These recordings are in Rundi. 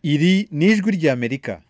iri ni ijwi ry'amerika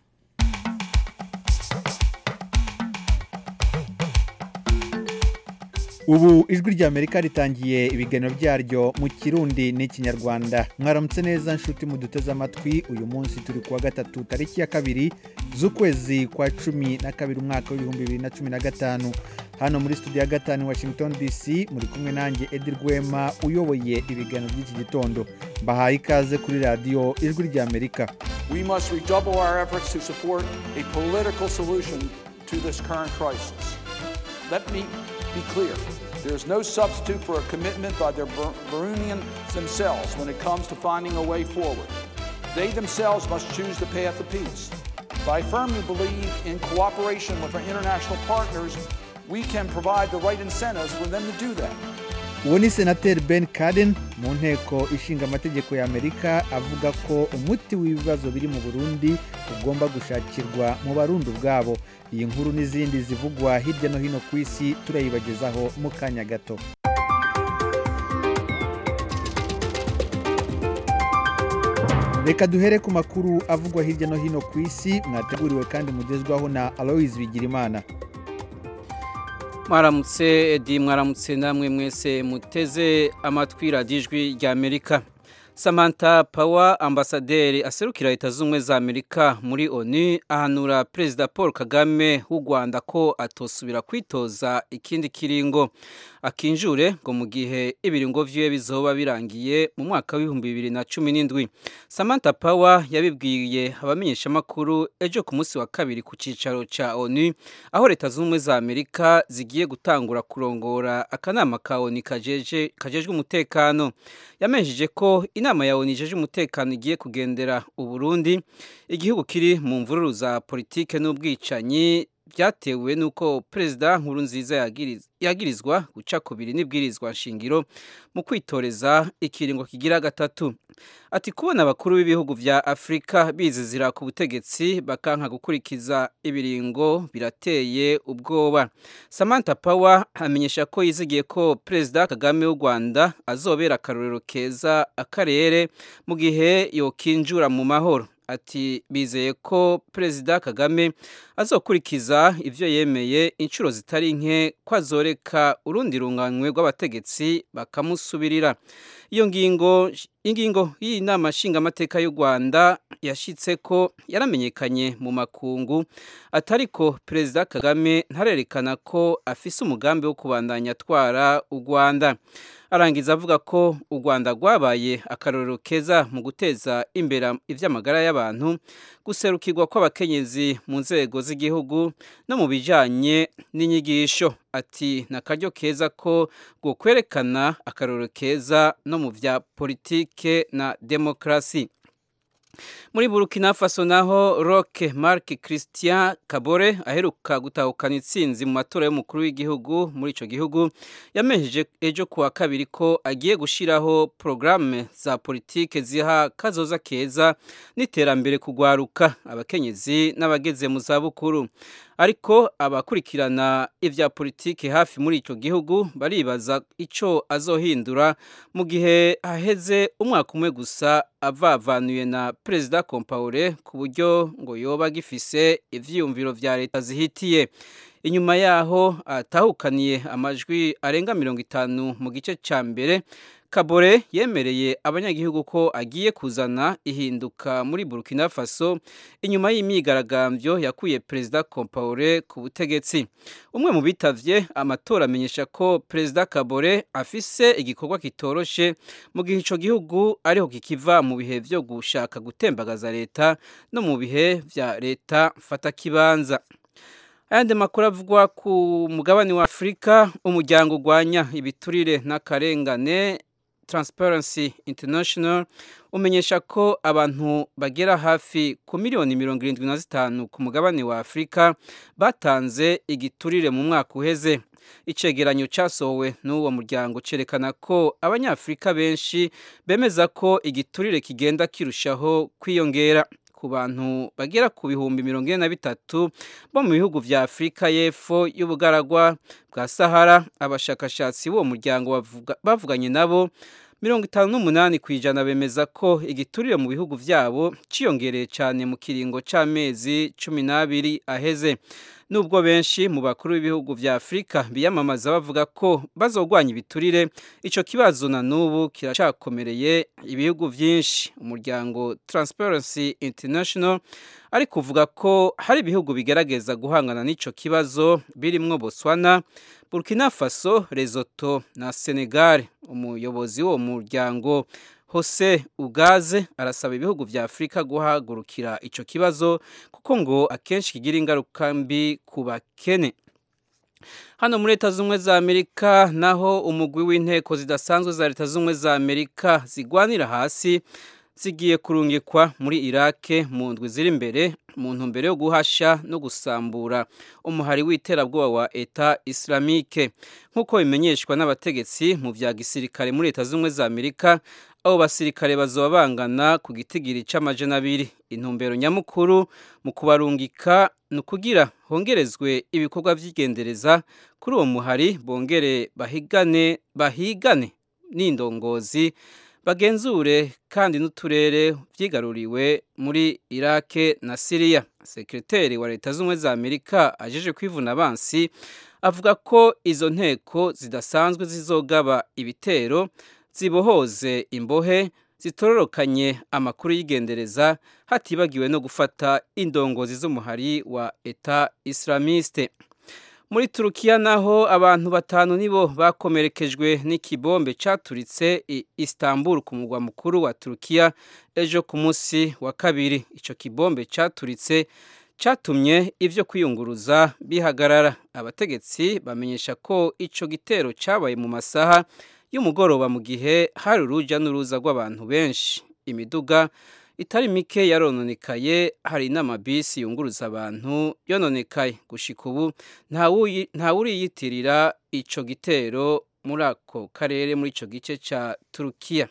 ubu ijwi ry'amerika ritangiye ibiganiro byaryo mu kirundi n'ikinyarwanda mwaramutse neza nshuti muduteze amatwi uyu munsi turi kuwa gatatu tariki ya kabiri z'ukwezi kwa cumi na kabiri umwaka w'ibihumbi bibiri na cumi na gatanu hano muri studio ya gatanu washington dc muri kumwe nanjye edi rwema uyoboye ibiganiro by'iki gitondo mbahaye ikaze kuri radiyo ijwi ry'amerika We must redouble our efforts to support a political solution to this current crisis. Let me be clear. There is no substitute for a commitment by the Bur- Burundians themselves when it comes to finding a way forward. They themselves must choose the path of peace. But I firmly believe in cooperation with our international partners, we can provide the right incentives for them to do that. uwo ni senateri ben kaden mu nteko ishinga amategeko ya amerika avuga ko umuti w'ibibazo biri mu burundi ugomba gushakirwa mu barundi ubwabo iyi nkuru n'izindi zivugwa hirya no hino ku isi turayibagezaho mu kanya gato reka duhere ku makuru avugwa hirya no hino ku isi mwateguriwe kandi mugezwaho na aloyizi bigirimana mwaramutse edi mwaramutse namwe mwese muteze amatwi radiyo ijwi rya amerika samantha pawa ambasaderi aserukira leta z'ubumwe za amerika muri onu ahanura perezida paul kagame w'u rwanda ko atosubira kwitoza ikindi kiringo akinjure ngo mu gihe ibiringo vyiwe bizoba birangiye mu mwaka w'ibihumbi bibiri na cumi n'indwi samantha pawa yabibwiye abamenyeshamakuru ejo ku munsi wa kabiri ku cicaro ca onu aho leta z'ubumwe za amerika zigiye gutangura kurongora akanama ka onu kajeje kajejwe umutekano yamenyesheje ko inama ya onu ijeje umutekano igiye kugendera uburundi igihugu kiri mu mvururu za politike n'ubwicanyi byatewe n'uko perezida nkuru nziza yagirizwa guca kubiri n'ibwirizwa nshingiro mu kwitoreza ikiringo kigira gatatu ati kubona abakuru b'ibihugu vya afurika bizizira ku butegetsi bakanka gukurikiza ibiringo birateye ubwoba samantha power amenyesha ko yizigiye ko perezida kagame w'u rwanda azobera akarorero keza akarere mu gihe yokinjura mu mahoro ati bizeye ko perezida kagame azokurikiza ibyo yemeye inshuro zitari nke ko azoreka urundi runganywe rw'abategetsi bakamusubirira iyo ngingo ingingo y'iyi nama nshingamateka y'u rwanda yashyitse ko yaramenyekanye mu makungu atari ko perezida kagame ntarerekana ko afise umugambi wo kubandanya atwara u rwanda arangiza avuga ko u rwanda rwabaye akarorero keza mu guteza imbere iby'amagara y'abantu guserukirwa kw'abakenyezi mu nzego z'igihugu no mu bijyanye n'inyigisho ati ni akaryo keza ko kwerekana akarorero keza no mu bya politike na demokarasi muri burkina faso naho roque marc christian kabore aheruka gutahukana intsinzi mu matora y'umukuru w'igihugu muri icyo gihugu yamenyesheje ejo kuwa kabiri ko agiye gushyiraho porogaramu za politike ziha kazoza keza n'iterambere kugwaruka abakenyezi n'abageze mu zabukuru ariko abakurikirana ibya politiki hafi muri icyo gihugu baribaza icyo azohindura mu gihe haheze umwaka umwe gusa avavanuye na perezida kompaure ku buryo ngo yoba agifise ivyiyumviro vya leta zihitiye inyuma yaho atahukaniye amajwi arenga mirongo itanu mu gice ca mbere kabore yemereye abanyagihugu ko agiye kuzana ihinduka muri burkina faso inyuma y'imyigaragambyo yakuye perezida kompaure ku butegetsi umwe mu bitavye amatora amenyesha ko perezida kabore afise igikorwa kitoroshe mu gihe ico gihugu ariho kikiva mu bihe vyo gushaka gutembagaza leta no mu bihe vya leta mfatakibanza ayandi makuru avugwa ku mugabane wa afurika umuryango urwanya ibiturire n'akarengane Transparency International umenyesha ko abantu bagera hafi ku miliyoni mirongo irindwi na zitanu ku mugabane wa Afurika batanze igiturire mu mwaka uheze icegeranyo cyasohowe n'uwo muryango cyerekana ko abanyafurika benshi bemeza ko igiturire kigenda kirushaho kwiyongera ku bantu bagera ku bihumbi mirongo ine na bitatu bo mu bihugu vya afurika y'epfo y'ubugaragwa bwa sahara abashakashatsi b'uwo muryango bavuganye nabo mirongo itanu n'umunani ku ijana bemeza ko igiturire mu bihugu byabo cyiyongereye cyane mu kiringo cy'amezi cumi n'abiri aheze nubwo benshi mu bakuru b'ibihugu vya Afrika biyamamaza bavuga ko bazogwanya ibiturire ico kibazo na nubu kiracakomereye ibihugu vyinshi umuryango Transparency International ari kuvuga ko hari ibihugu bigerageza guhangana n'ico kibazo birimwo Botswana Burkina Faso Lesotho na Senegal umuyobozi w'uwo muryango Jose Ugaze arasaba ibihugu vya Afrika guhagurukira ico kibazo kuko ngo akenshi kigira ingaruka mbi ku bakene hano muri leta z'ubumwe za amerika naho umugwi w'inteko zidasanzwe za leta z'ubumwe za amerika zigwanira hasi zigiye kurungikwa muri irake mu ndwi ziri imbere mu ntumbero yo guhasha no gusambura umuhari w'iterabwoba wa eta islamike nk'uko bimenyeshwa n'abategetsi mu vya gisirikare muri leta z'ubumwe za amerika abo basirikare bazoba bangana ku gitigiri c'amajana abiri intumbero nyamukuru mu kubarungika ni ukugira hongerezwe ibikorwa vy'igendereza kuri uwo muhari bongere bahigane bahigane n'indongozi bagenzure kandi n'uturere vyigaruriwe muri irake na siriya sekreteri wa leta z'ubumwe za amerika ajeje kwivuna abansi avuga ko izo nteko zidasanzwe zizogaba ibitero zibohoze imbohe zitororokanye amakuru y'igendereza hatibagiwe no gufata indongozi z'umuhari wa eta islamiste muri turukiya naho abantu batanu nibo bakomerekejwe n'ikibombe caturitse i istanbul ku mugwa mukuru wa turukiya ejo ku munsi wa kabiri ico kibombe caturitse catumye ivyo kwiyunguruza bihagarara abategetsi bamenyesha ko ico gitero cabaye mu masaha y'umugoroba mu gihe hari uruja n'uruza rw'abantu benshi imiduga itari mike yarononekaye hari n'amabisi yunguruza abantu yononekaye gushika ubu ntawuriyitirira ico gitero muri ako karere muri ico gice ca turukiya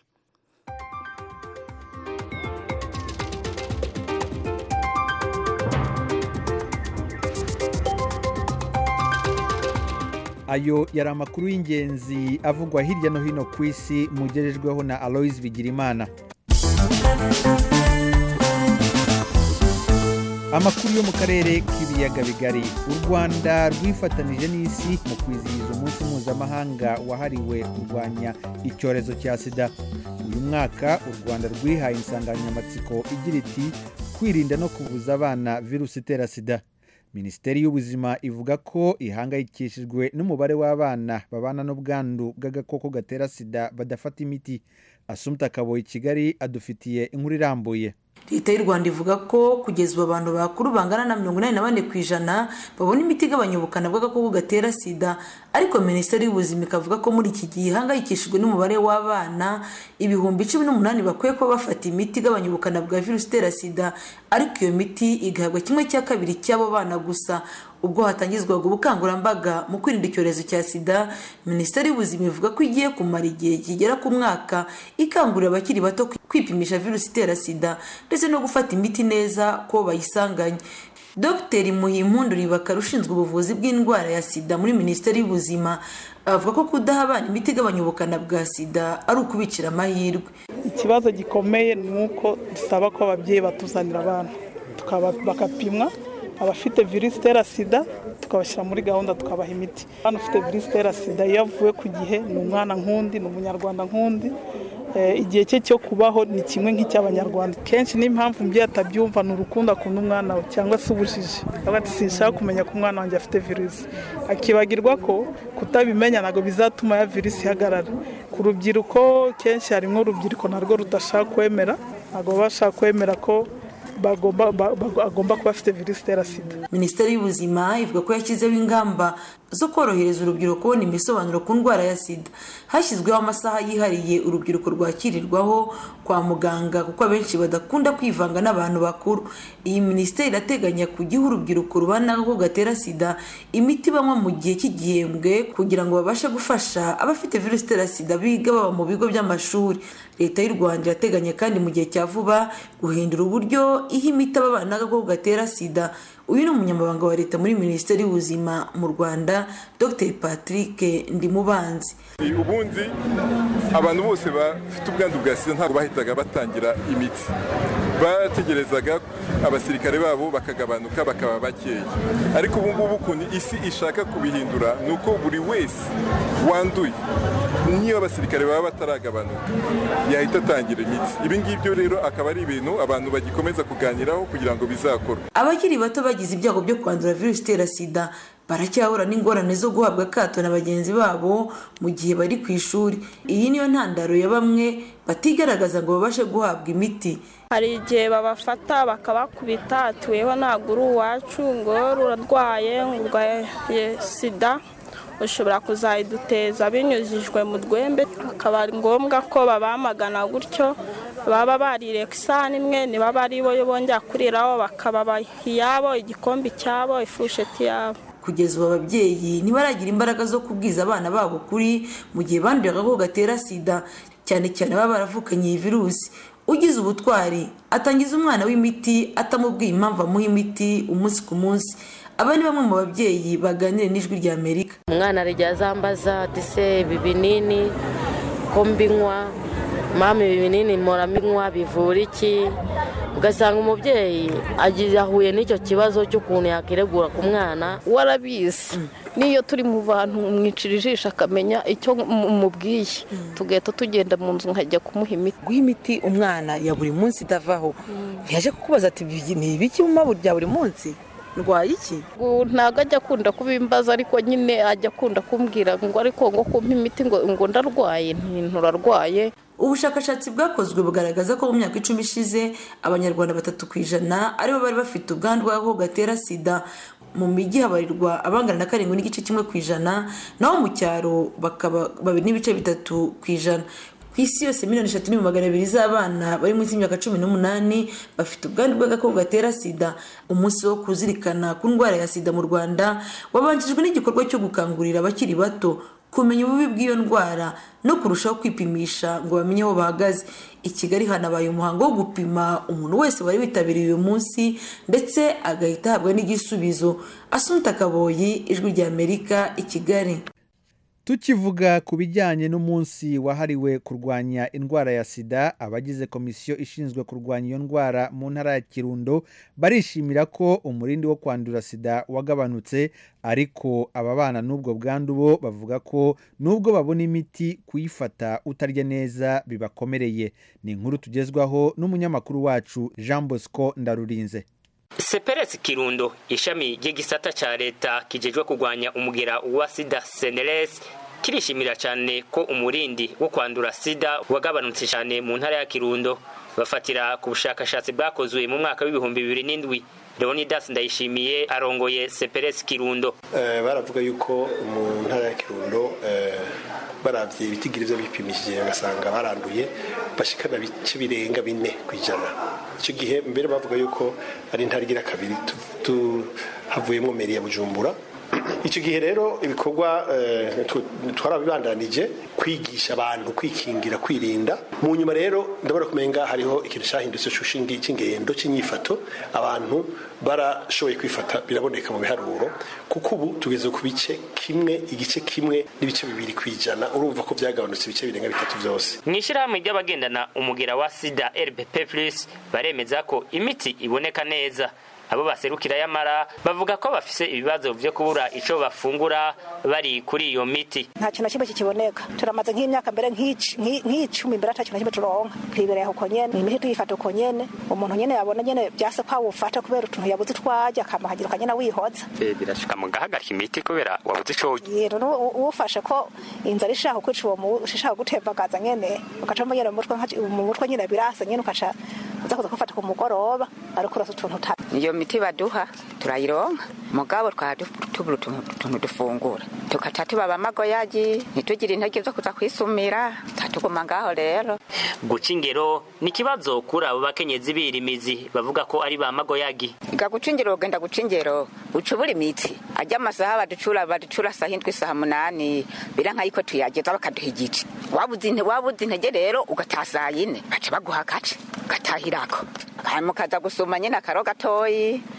ayo yari amakuru y'ingenzi avugwa hirya no hino ku isi mugejejweho na aloise bigirimana amakuru yo mu karere k'ibiyaga bigari u rwanda rwifatanije n'isi mu kwizihiza umunsi mpuzamahanga wahariwe kurwanya icyorezo cya sida uyu mwaka u rwanda rwihaye insanganyamatsiko igira iti kwirinda no kubuza abana virusi itera sida minisiteri y'ubuzima ivuga ko ihangayikishijwe n'umubare w'abana babana n'ubwandu bw'agakoko gatera sida badafata imiti asumta kaboyi kigali adufitiye inkuru irambuye leta y'u rwanda ivuga ko kugeza ubu abantu bakuru bangana na mirongo inani na bane ku ijana babona imiti igabanya ubukana bw'agakoko gatera sida ariko minisiteri y'ubuzima ikavuga ko muri iki gihe ihangayikishijwe n'umubare w'abana ibihumbi cumi n'umunani bakwiye kuba bafata imiti igabanya ubukana bwa virusi itera sida ariko iyo miti igahabwa kimwe cya kabiri cy'abo bana gusa ubwo hatangizwaga ubukangurambaga mu kwirinda icyorezo cya sida minisiteri y'ubuzima ivuga ko igiye kumara igihe kigera ku mwaka ikangurira abakiri bato kwipimisha virusi itera sida ndetse no gufata imiti neza ko bayisanganye dr muhimpundu ribakara ushinzwe ubuvuzi bw'indwara ya sida muri minisiteri y'ubuzima avuga ko kudaha abana imiti igabanya ubukana bwa sida ari ukubicira amahirwe ikibazo gikomeye ni uko dusaba ko ababyeyi batuzanira abana bakapimwa abafite virusi itera sida tukabashyira muri gahunda tukabaha imiti hano ufite virusi itera sida iyo avuye ku gihe ni umwana nk'undi ni umunyarwanda nk'undi igihe cye cyo kubaho ni kimwe nk'icy'abanyarwanda kenshi n'impamvu umubyeyi atabyumva ni urukundo akunda umwana we cyangwa se ubujiji ati sinshaka kumenya ko umwana wanjye afite virusi akibagirwa ko kutabimenya ntabwo bizatuma ya virusi ihagarara ku rubyiruko kenshi harimo urubyiruko narwo rudashaka kwemera ntabwo baba bashaka kwemera ko agomba kuba afite virusi itera sida minisiteri y'ubuzima ivuga ko yashyizeho ingamba zo korohereza urubyiruko kubona imisobanuro ku ndwara ya sida hashyizweho amasaha yihariye urubyiruko rwakirirwaho kwa muganga kuko abenshi badakunda kwivanga n'abantu bakuru iyi minisiteri irateganya kujyaho urubyiruko rubana n'agakoko gatera sida imiti banywa mu gihe cy'igihembwe kugira ngo babashe gufasha abafite virusi itera sida biga baba mu bigo by'amashuri leta y'u rwanda irateganya kandi mu gihe cya vuba guhindura uburyo iha imiti ababana n'agakoko gatera sida uyu ni umunyamabanga wa leta muri minisiteri y'ubuzima mu rwanda dr patrick ndimubanzi ubundi abantu bose bafite ubwandu bwa sida ntabwo bahitaga batangira imiti bategerezaga abasirikare babo bakagabanuka bakaba bakeya ariko ubu ngubu ukuntu isi ishaka kubihindura ni uko buri wese wanduye niyo abasirikare baba bataragabanuka yahita atangira imiti ibi ngibyo rero akaba ari ibintu abantu bagikomeza kuganiraho kugira ngo bizakorwe abakiri bato bagize ibyago byo kwandura virusi itera sida baracyahura n'ingorane zo guhabwa akato na bagenzi babo mu gihe bari ku ishuri iyi niyo ntandaro ya bamwe batigaragaza ngo babashe guhabwa imiti hari igihe babafata bakabakubita atuyeho ntabwo uri uwacu ngo urarwaye ngo urwaye sida ushobora kuzayiduteza binyujijwe mu rwembe akaba ari ngombwa ko babamagana gutyo baba barire ku isahani imwe ntibaba ari bo bongera kuriraho bakababaha iyabo igikombe cyabo ifusheti yabo kugeza ubu ababyeyi ntibaragira imbaraga zo kubwiza abana babo kuri mu gihe banduye agakoko gatera sida cyane cyane baba baravukanye iyi virusi ugize ubutwari atangiza umwana w'imiti atamubwiye impamvu amuha imiti umunsi ku munsi aba ni bamwe mu babyeyi baganira n'ijwi rya amerika umwana arajya azambaza dise ibi binini ko mbinywa mama ibi binini muraminywa bivura iki ugasanga umubyeyi ahuye n'icyo kibazo cy'ukuntu yakiregura ku mwana warabizi n'iyo turi mu bantu mwicira ijisho akamenya icyo mubwiye tugahita tugenda mu nzu nkajya kumuha imiti guha imiti umwana ya buri munsi idavaho ntiyaje kukubaza ati ni ibiki mu maburu bya buri munsi ndwaye iki ntabwo ajya akunda kubimbaza ariko nyine ajya akunda kumbwira ngo ariko ngo kumpa imiti ngo ndarwaye nturarwaye ubushakashatsi bwakozwe bugaragaza ko mu myaka icumi ishize abanyarwanda batatu ku ijana aribo bari bafite ubwandu bw'agakoko gatera sida mu mijyi habarirwa abangana na karindwi n'igice kimwe ku ijana naho mu cyaro bakaba babiri n'ibice bitatu ku ijana ku isi yose miliyoni eshatu n'ibihumbi magana abiri z'abana bari munsi y'imyaka cumi n'umunani bafite ubwandu bw'agakoko gatera sida umunsi wo kuzirikana ku ndwara ya sida mu rwanda wabanjijwe n'igikorwa cyo gukangurira abakiri bato kumenya ububi bw'iyo ndwara no kurushaho kwipimisha ngo bamenye aho bahagaze i kigali hanabaye umuhango wo gupima umuntu wese wari witabiriye uyu munsi ndetse agahita ahabwa n'igisubizo asunta kaboyi ijwi rya amerika i kigali tukivuga ku bijyanye n'umunsi wahariwe kurwanya indwara ya sida abagize komisiyo ishinzwe kurwanya iyo ndwara mu ntara ya kirundo barishimira ko umurindi wo kwandura sida wagabanutse ariko ababana n'ubwo bwandu bo bavuga ko nubwo babona imiti kuyifata utarya neza bibakomereye ni inkuru tugezwaho n'umunyamakuru wacu jean bosco ndarurinze seperesi kirundo ishami ry'igisata cya leta kijejwe kurwanya umugera wa sida seneresi kirishimira cyane ko umurindi wo kwandura sida wagabanutse cyane mu ntara ya kirundo bafatira ku bushakashatsi bwakozwe mu mwaka w'ibihumbi bibiri n'indwi leonidas ndayishimiye arongoye seperesi kirundo baravuga yuko mu ntara ya kirundo barabye ibitigiri byo bipimishije bagasanga baranduye bashikana bice birenga bine ku ijana icyo gihe mbere bavuga yuko ari intara igira kabiri havuyemo meri ya bujumbura icyo gihe rero ibikorwa twarabibandanije kwigisha abantu kwikingira kwirinda mu nyuma rero ndabona kumenga hariho ikintu cyahindutse cy'ingendo cy'inyifato abantu barashoboye kwifata biraboneka mu biharuro kuko ubu tugeze ku bice kimwe igice kimwe n'ibice bibiri ku ijana urumva ko byagabanutse ibice birenga bitatu byose mu ishyirahamwe ry'abagendana umugera wa sida rbp plus baremeza ko imiti iboneka neza abo baserukira yamara bavuga ko bafise ibibazo byo kubura ico bafungura bari kuri iyo miti nta kintu kimwe kikiboneka turamaze nk'imyaka mbere nk'icumi mbere ata kintu kimwe turonka twibereye uko nyene imiti tuyifata uko nyene umuntu nyene yabona nyene vyase ko awufata kubera utuntu yabuze twarya akamahagira ukanyene wihoza birashika mugahagarika imiti kubera wabuze ico yero uwufashe ko inzara ishaka kwica uwo ishaka gutembagaza nyene ugaca mu nyene mu mutwe nyene birasa nyene ukaca uza kuza kufata ku mugoroba ariko urasa utuntu uta iyo miti baduha turayironka mugabo twaba tubura utuntu dufungura tukaca tubaba amagoyagi ntitugire intege zo kuza kwisumira tuguma ngaho rero guca ingero ni ikibazo kuri abo bakenyezi birimizi bavuga ko ari ba magoyagi ga guca ingero ugenda guca ingero uca ubura imitsi ajya amasaha baducura baducura saa hindwi saa munani bira nk'ayiko tuyageza bakaduha igice wabuze intege rero ugataha saa yine baca baguha agace ugatahirako hanyuma ukaza gusuma nyine akaro gatoyi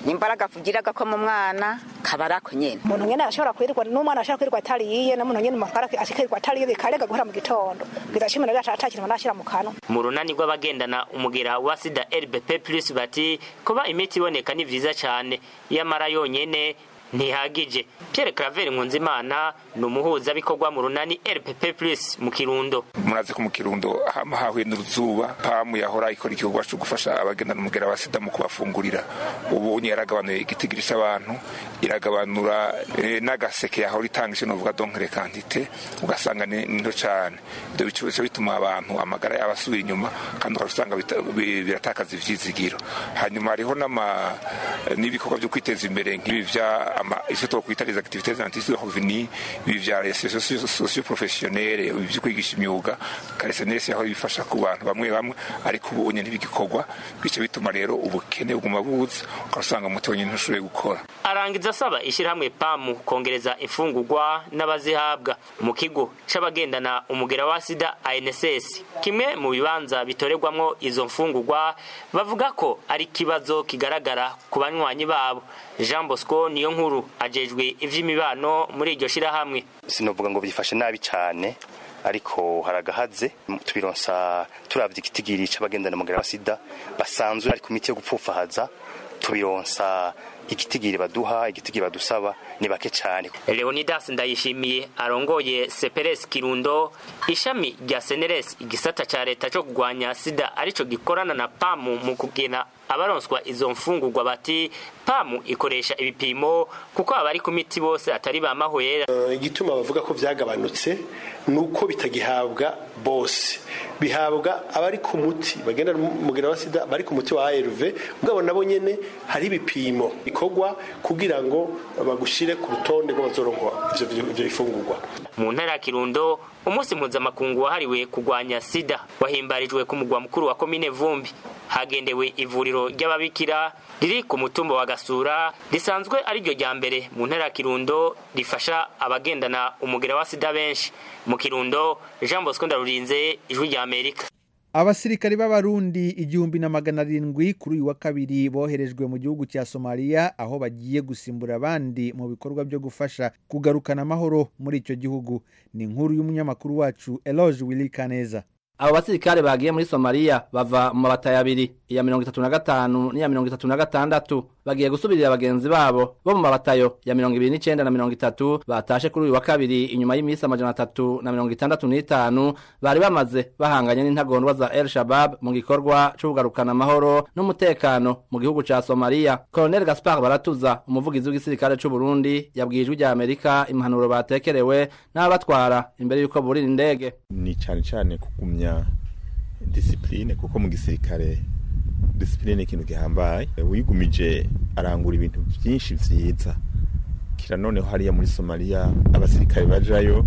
imbaraga kugiraga ko mu mwana kaba ari ako nyene umuntu nyene arashobora kwirirwa n'umwana arashobora kwirirwa atariye n'umuntu nyene umutwara akirirwa atariye bikarega guhera mu gitondo biza cumi na gatatu atakintu arashira mu kanwa mu runani rw'abagendana umugera wa sida rbp plus bati kuba imiti iboneka ni vyiza cane yamara yonyene ntihagije pierre claver nkunzimana ni umuhuzabikorwa mu runani rpp plus mu kirundo murazi ko mu kirundo hama hahuye n'uruzuba pamu yahora ikora igikorwa cyo gufasha abagendana umugera wa sida mu kubafungurira ubu yaragabanuye igitigiri c'abantu iragabanura eh, n'agaseke yahora itanga ico novuga donkere kantite ugasanga ni nto cane ivyo bica bituma abantu amagara yabo asubira inyuma kandi ugasanga biratakaza ivyizigiro hanyuma hariho n'ama n'ibikorwa vyo kwiteza imbere nk'ibi vya ama icyo twakwita les activités antices de revenu ibi vya socio professionnelle ibi vyo kwigisha imyuga karesenesi aho bifasha ku bantu bamwe bamwe ariko ubu nyine ntibigikorwa bice bituma rero ubukene buguma buza ugasanga umuti wenyine ntushoboye gukora arangiza asaba ishyirahamwe pamu kongereza imfungurwa n'abazihabwa mu kigo c'abagendana umugera wa sida anss kimwe mu bibanza bitorerwamwo izo mfungurwa bavuga ko ari ikibazo kigaragara ku banywanyi babo jean bosco niyo nkuru ajejwe ivy'imibano muri iryo shirahamwe sinovuga ngo byifashe nabi cyane ariko haragahaze tubironsa turavye igitigiri c'abagendana umugera wa sida basanzwe ari ku miti yo gupfufahaza tubironsa igitigiri baduha igitigiri badusaba ni bake cyane leonidas ndayishimiye arongoye seperes kirundo ishami rya seneres igisata ca leta co kugwanya sida arico gikorana na pamu mu kugena abaronswa izo mfungurwa bati pamu ikoresha ibipimo kuko abari ku miti bose atari bamahwera igituma bavuga ko vyagabanutse nuko bitagihabwa bose bihabwa abari ku muti bagenda mugera wa sida bari ku muti wa ARV mugabo nabo nyene hari ibipimo bikorwa kugira ngo bagushire ku rutonde rw'abazoronka ivyo ivyo bifungurwa mu ntara ya kirundo umunsi mpuzamakungu wahariwe kurwanya sida wahimbarijwe ku mugwa mukuru wa komine vumbi hagendewe ivuriro ry'ababikira riri ku mutumba wa gasura risanzwe ari ryo rya mbere mu ntara ya kirundo rifasha abagendana umugera wa sida benshi mu kirundo jean bosco ndarurinze ijwi rya amerika abasirikari b'abarundi igihumbi na magana arindwi kuri uyu wa kabiri boherejwe mu gihugu cya somaliya aho bagiye gusimbura abandi mu bikorwa byo gufasha kugarukana amahoro muri icyo gihugu ni inkuru y'umunyamakuru wacu eloge willy kaneza abo basirikare bagiye muri somaliya bava mu mabatayo abiri iya mirongo itatu na gatanu n'iya mirongo itatu na gatandatu bagiye gusubirira bagenzi babo bo mu mabatayo ya mirongo ibiri n'icenda na mirongo itatu batashe kuri uyu wa kabiri inyuma y'iminsi amajana atatu na mirongo itandatu n'itanu bari bamaze bahanganye n'intagondwa za el shabab mu gikorwa co kugarukana amahoro n'umutekano mu gihugu ca somaliya colonel gaspar baratuza umuvugizi w'igisirikare c'u burundi yabwiye ijwi rya amerika impanuro batekerewe n'ababatwara imbere y'uko burira indege ni cane cane kugumya disipline kuko mu gisirikare disipline ni ikintu gihambaye wigumije arangura ibintu byinshi vyiza kira noneho hariya muri somaliya abasirikare bajayo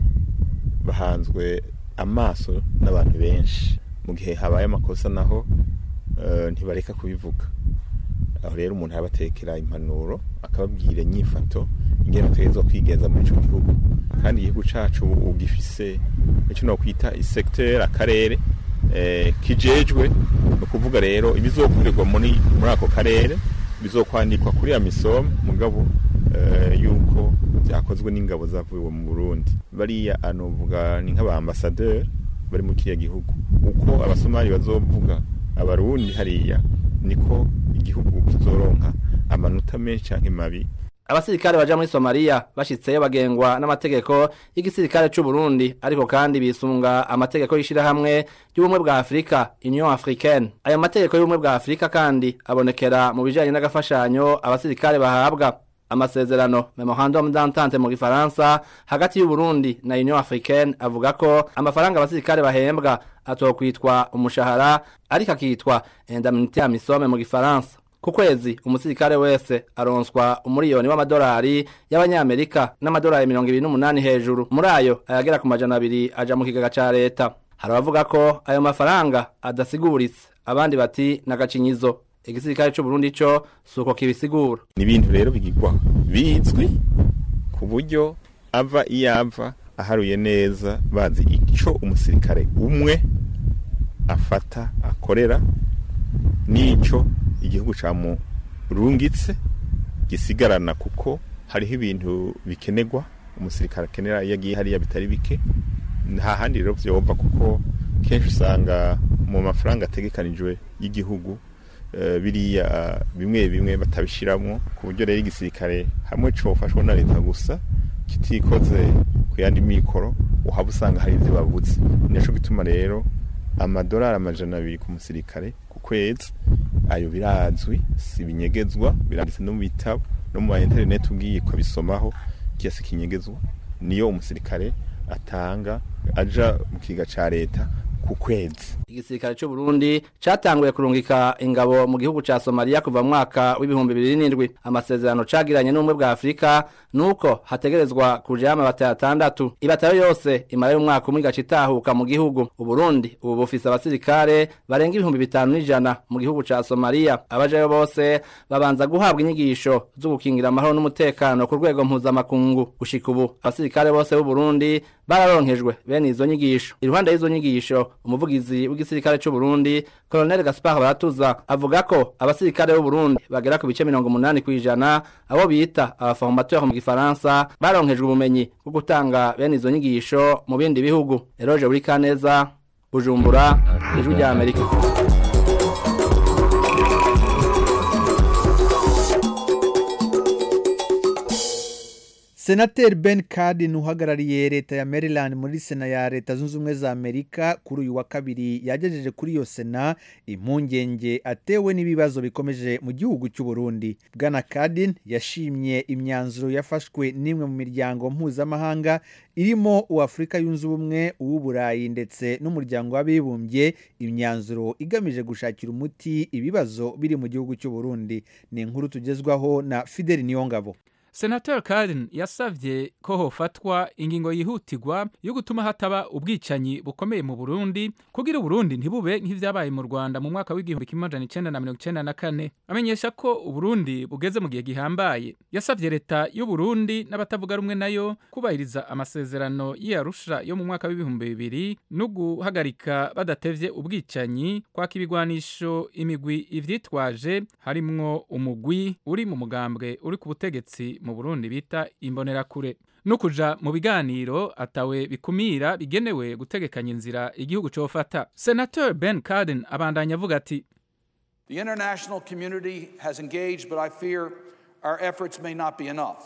bahanzwe amaso n'abantu benshi mu gihe habaye amakosa naho uh, ntibareka kubivuga aho rero umuntu arabatekera impanuro akababwira inyifato ingene bategerezwa kwigenza muri ico gihugu kandi igihugu cacu ubu gifise ico nokwita isecteur akarere eh, kijejwe ni ukuvuga rero ibizokorerwa muri muri ako karere bizokwandikwa kuri ya misomo mugabo eh, yuko byakozwe n'ingabo zavuye mu Burundi bariya anovuga ni nk'abaambasadeur bari mu kiriya gihugu uko abasomali bazovuga abarundi hariya niko igihugu kizoronka amanota menshi canke mabi abasirikare baja muri somaliya bashitseyo bagengwa n'amategeko y'igisirikare c'u burundi ariko kandi bisunga amategeko y'ishirahamwe ry'ubumwe bwa afurika union africaine ayo mategeko y'ubumwe bwa afurika kandi abonekera mu bijanye n'agafashanyo abasirikare bahabwa amasezerano memorandum d'entente mu gifaransa hagati y'uburundi na union africaine avuga ko amafaranga abasirikare bahembwa atokwitwa umushahara ariko akitwa indemnité ya misome mu gifaransa ku kwezi umusirikare wese aronswa umuriyoni w'amadolari y'abanyamerika n'amadolari mirongo ibiri n'umunani hejuru muri ayo ayagera ku majana abiri aja mu kigega ca leta hari abavuga ko ayo mafaranga adasiguritse abandi bati n'agacinyizo igisirikare c'uburundi co suko kibisigura ni ibintu rero bigirwa bizwi ku buryo ava iyo ava aharuye neza bazi ico umusirikare umwe afata akorera n'ico igihugu camurungitse gisigarana kuko hariho ibintu bikenerwa umusirikare akenera iyo agiye hariya bitari bike nta handi rero vyova kuko kenshi usanga mu mafaranga ategekanijwe y'igihugu eh, biriya bimwe bimwe batabishiramwo ku buryo rero igisirikare hamwe cofashwa na leta gusa kitikoze ku yandi mikoro uhaba usanga hari ivyo babuze nico gituma rero amadolari amajana abiri ku musirikare ku kwezi ayo birazwi si binyegezwa biranditse no mu bitabo no mu ma internet ugiye kubisomaho kiasi kinyegezwa niyo umusirikare atanga aja mu kiga ca leta ku kwezi igisirikare cy'u Burundi catanguye kurungika ingabo mu gihugu ca Somalia kuva mu mwaka w'ibihumbi bibiri n'indwi amasezerano cagiranye n'ubumwe bwa Afurika nuko hategerezwa kuja amabata atandatu ibatayo yose imara y'umwaka umwe igaca itahuka mu gihugu Uburundi ubu bufise abasirikare barenga ibihumbi bitanu n'ijana mu gihugu ca Somalia abajayo bose babanza guhabwa inyigisho zo gukingira amahoro n'umutekano ku rwego mpuzamakungu gushika ubu abasirikare bose b'u Burundi bararonkejwe bene izo nyigisho iruhande y'izo nyigisho umuvugizi w'igisirikare cy'u Burundi Colonel Gaspard Baratuza avuga ko abasirikare b'u Burundi bagera ku bice 80 kwijana abo bita abaformateur mu gifaransa baronkejwe ubumenyi bwo gutanga bene izo nyigisho mu bindi bihugu Eroge buri kaneza Bujumbura ijwi rya Amerika senateri ben cardin uhagarariye leta ya maryland muri sena ya leta zunze ubumwe za amerika kuri uyu wa kabiri yagejeje kuri iyo sena impungenge atewe n'ibibazo bikomeje mu gihugu cy'u Burundi bwana cardin yashimye imyanzuro yafashwe n'imwe mu miryango mpuzamahanga irimo uw'afurika yunze ubumwe uw'uburayi ndetse n'umuryango w'abibumbye imyanzuro igamije gushakira umuti ibibazo biri mu gihugu cy'u Burundi ni inkuru tugezwaho na fideli niyongabo senator Cardin yasavye ko hofatwa ingingo yihutirwa yo gutuma hataba ubwicanyi bukomeye mu Burundi kugira Uburundi ntibube nk'ivyabaye mu Rwanda mu mwaka w'igihumbi kimwe amajana icenda na mirongo icenda na kane amenyesha ko Uburundi bugeze mu gihe gihambaye yasavye leta y'u Burundi n'abatavuga rumwe nayo kubahiriza amasezerano y'Arusha yo mu mwaka w'ibihumbi bibiri no guhagarika badatevye ubwicanyi kwaka ibigwanisho imigwi ivyitwaje harimwo umugwi uri mu mugambwe uri ku butegetsi mu Burundi bita imbonerakure no kuja mu biganiro atawe bikumira bigenewe gutegekanya inzira igihugu cofata Senator Ben Cardin abandanya avuga ati The international community has engaged, but I fear our efforts may not be enough.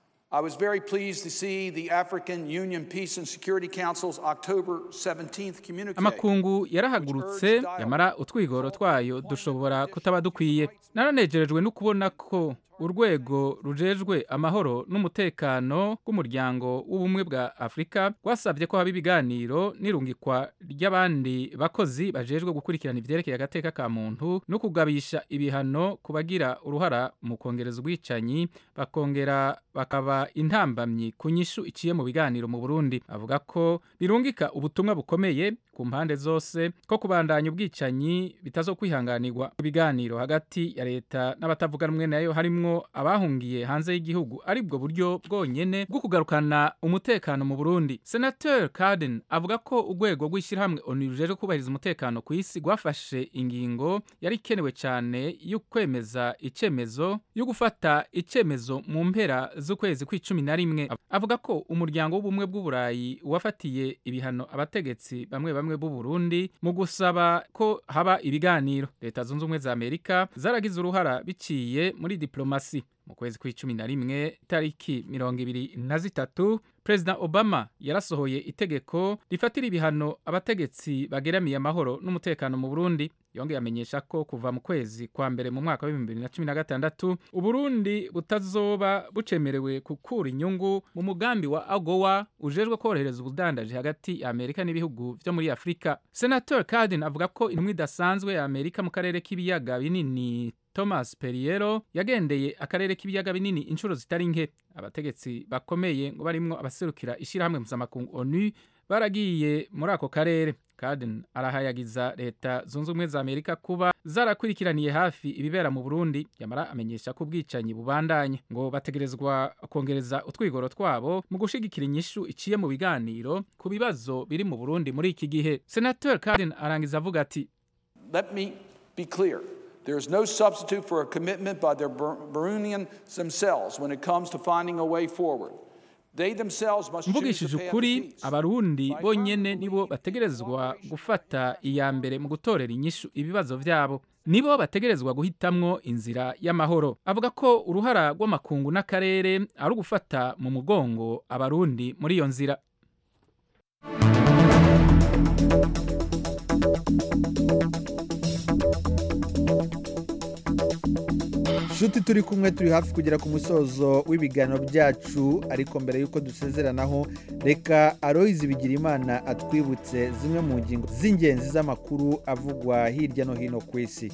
I was very pleased to see the African Union Peace and Security Council's October 17th communique. amakungu yarahagurutse yamara utwigoro twayo dushobora kutaba dukwiye naranejerejwe no kubona ko urwego rujejwe amahoro n'umutekano w'umuryango w'ubumwe bwa afurika rwasabye ko haba ibiganiro n'irungikwa ry'abandi bakozi bajejwe gukurikirana ivyerekeye agateka ka muntu no kugabisha ibihano ku bagira uruhara mu kongereza ubwicanyi bakongera bakaba intambamyi ku nyishu iciye mu biganiro mu burundi avuga ko birungika ubutumwa bukomeye ku mpande zose ko kubandanya ubwicanyi bitazokwihanganirwa ibiganiro hagati ya leta n'abatavuga rumwe nayo harimwo abahungiye hanze y'igihugu ari bwo buryo bwonyene bwo kugarukana umutekano mu Burundi Senator Cardin avuga ko urwego rw'ishyirahamwe ONU rujejwe kubahiriza umutekano ku isi rwafashe ingingo yari ikenewe cyane yo kwemeza icemezo yo gufata icemezo mu mpera z'ukwezi kw'icumi na rimwe avuga ko umuryango w'ubumwe bw'uburayi wafatiye ibihano abategetsi bamwe bamwe b'u Burundi mu gusaba ko haba ibiganiro leta zunze ubumwe za Amerika zaragize uruhara biciye muri diplomasi mu kwezi kw'icumi na rimwe tariki mirongo ibiri na zitatu perezida obama yarasohoye itegeko rifatira ibihano abategetsi bageramiye amahoro n'umutekano mu burundi yongeye amenyesha ko kuva mu kwezi kwa mbere mu mwaka w'ibihumbi bibiri na cumi na gatandatu uburundi butazoba bucemerewe gukura inyungu mu mugambi wa agowa ujejwe korohereza ubudandaji hagati ya amerika n'ibihugu vyo muri afurika senator cardin avuga ko intumwa idasanzwe ya amerika mu karere k'ibiyaga binini Thomas Periero yagendeye akarere k'ibiyaga binini inshuro zitari nke abategetsi bakomeye ngo barimwo abaserukira ishirahamwe mpuzamakungu ONU baragiye muri ako karere Cardin arahayagiza leta zunze ubumwe za Amerika kuba zarakurikiraniye hafi ibibera mu Burundi yamara amenyesha ko ubwicanyi bubandanye ngo bategerezwa kongereza utwigoro twabo mu gushigikira inyishu iciye mu biganiro ku bibazo biri mu Burundi muri iki gihe Senator Cardin arangiza avuga ati Let me be clear. There is no substitute for a commitment by their Burundians themselves when it comes to finding a way forward. They themselves must choose mvugishije the path of ukuri peace. abarundi bonyene nibo bategerezwa gufata iya mbere mu gutorera inyishu ibibazo vyabo nibo bategerezwa guhitamwo inzira y'amahoro avuga ko uruhara rw'amakungu n'akarere ari ugufata mu mugongo abarundi muri iyo nzira nshuti turi kumwe turi hafi kugera ku musozo w'ibiganiro byacu ariko mbere y'uko dusezeranaho reka aroyizi bigira imana atwibutse zimwe mu ngingo z'ingenzi z'amakuru avugwa hirya no hino ku isi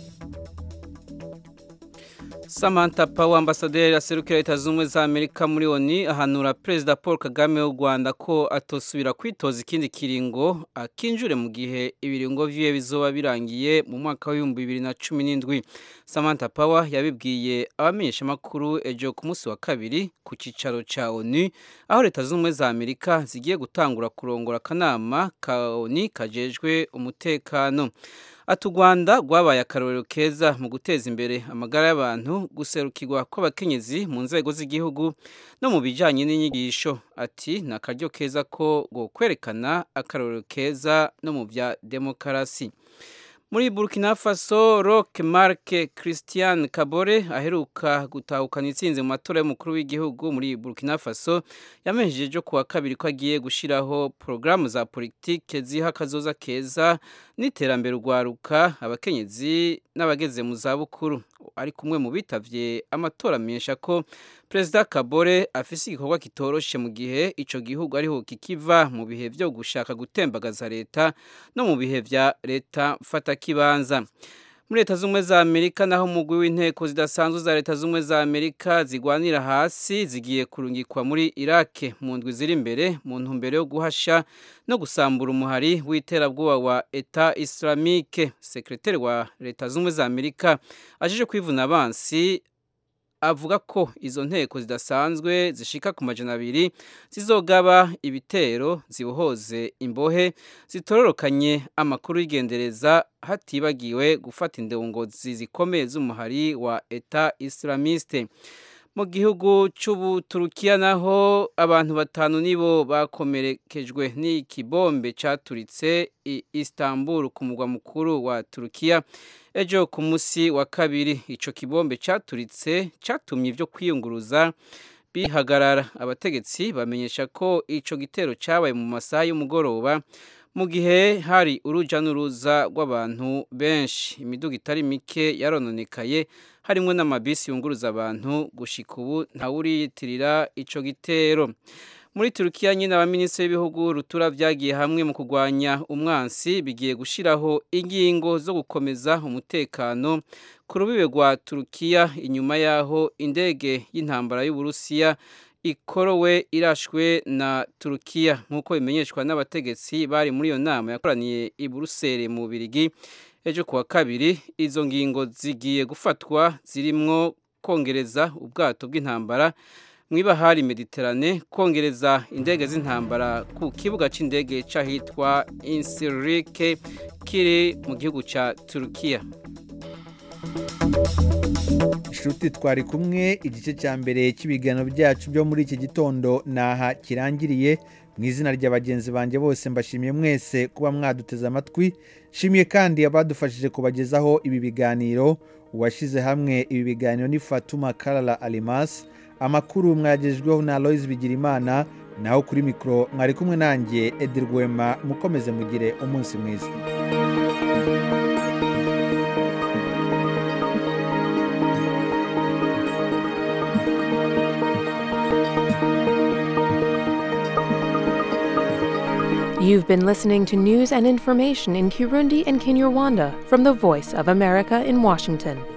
Samantha Power ambasaderi aserukira leta z'ubumwe za Amerika muri ONU ahanura Perezida Paul Kagame w'u Rwanda ko atosubira kwitoza ikindi kiringo akinjure mu gihe ibiringo vyiwe bizoba birangiye mu mwaka w'ibihumbi bibiri na cumi n'indwi Samantha Power yabibwiye abamenyeshamakuru ejo ku munsi wa kabiri ku cicaro ca ONU aho leta z'ubumwe za Amerika zigiye gutangura kurongora akanama ka ONU kajejwe umutekano ati u rwanda rwabaye akarorero keza mu guteza imbere amagara y'abantu guserukirwa kw'abakenyezi mu nzego z'igihugu no mu bijyanye n'inyigisho ati ni akaryo keza ko kwerekana akarorero keza no mu bya demokarasi muri burkina faso roque marc christian kabore aheruka gutahukana itsinze mu matora y'umukuru w'igihugu muri burkina faso yamenyesheje ku wa kabiri ko agiye gushyiraho porogaramu za politike ziha akazoza keza n'iterambere urwaruka abakenyezi n'abageze mu zabukuru ari kumwe mu bitavye amatora amenyesha ko perezida kabore afise igikorwa kitoroshe mu gihe ico gihugu ariho kikiva mu bihe vyo gushaka gutembagaza leta no mu bihe vya leta mfatakibanza muri leta z'ubumwe za amerika naho umugwi w'inteko zidasanzwe za leta z'ubumwe za amerika zigwanira hasi zigiye kurungikwa muri irake mu ndwi ziri imbere mu ntumbero yo guhasha no gusambura umuhari w'iterabwoba wa eta islamike sekreteri wa leta z'ubumwe za amerika ajeje kwivuna abansi avuga ko izo nteko zidasanzwe zishika ku majana abiri zizogaba ibitero zibohoze imbohe zitororokanye amakuru y'igendereza hatibagiwe gufata indongozi zikomeye z'umuhari wa eta islamiste mu gihugu cy'ubuturukiya naho abantu batanu nibo bakomerekejwe n'ikibombe cyaturitse i Istanbul ku mugwa mukuru wa Turukiya ejo ku munsi wa kabiri ico kibombe cyaturitse cyatumye ibyo kwiyunguruza bihagarara abategetsi bamenyesha ko ico gitero cyabaye mu masaha y'umugoroba mu gihe hari uruja n'uruza rw'abantu benshi imiduga itari mike yarononekaye harimo n'amabisi yunguruza abantu gushika ubu ntawuriyitirira ico gitero muri turukiya nyine abaminisitiri b'ibihugu rutura byagiye hamwe mu kurwanya umwansi bigiye gushyiraho ingingo zo gukomeza umutekano ku rubibe rwa turukiya inyuma y'aho indege y'intambara y'uburusiya ikorowe irashwe na turukiya nk'uko bimenyeshwa n'abategetsi bari muri iyo nama yakoraniye i buruseli mu birigi ejo kuwa kabiri izo ngingo zigiye gufatwa zirimwo kongereza ubwato bw'intambara mu ibahari mediterane kongereza indege z'intambara ku kibuga cy'indege cy'ahitwa insirike kiri mu gihugu cya turukiya inshuti twari kumwe igice cya mbere cy'ibiganiro byacu byo muri iki gitondo naha kirangiriye mu izina rya bagenzi banjye bose mbashimiye mwese kuba mwaduteze amatwi nshimiye kandi abadufashije kubagezaho ibi biganiro uwashyize hamwe ibi biganiro ni fatuma karara arimasi amakuru mwagejejweho na Aloys Bigirimana naho kuri mikoro mwari kumwe nanjye Edi Rwema mukomeze mugire umunsi mwiza You've been listening to news and information in Kirundi and Kinyarwanda from the Voice of America in Washington.